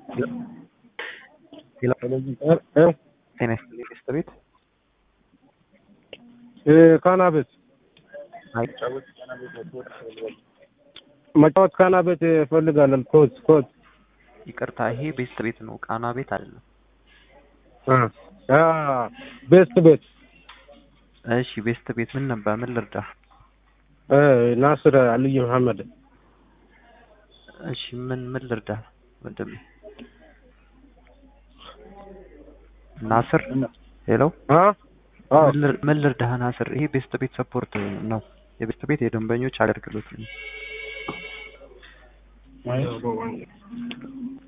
ጤና ይስጥልኝ ሚስት ቤት ካናቤት አይ መጫወት ካናቤት እፈልጋለሁ። ኮት ኮት ይቅርታ፣ ይሄ ቤስት ቤት ነው፣ ቃና ቤት አይደለም። ቤስት ቤት እሺ፣ ቤስት ቤት ምን ነበር? ምን ልርዳ? ናስር አልይ መሐመድ እሺ፣ ምን ምን ልርዳ ወንድሜ? ናስር ሄሎ፣ ምን ልርዳህ ናስር? ይሄ ቤስት ቤት ሰፖርት ነው። የቤስት ቤት የደንበኞች አገልግሎት ነው።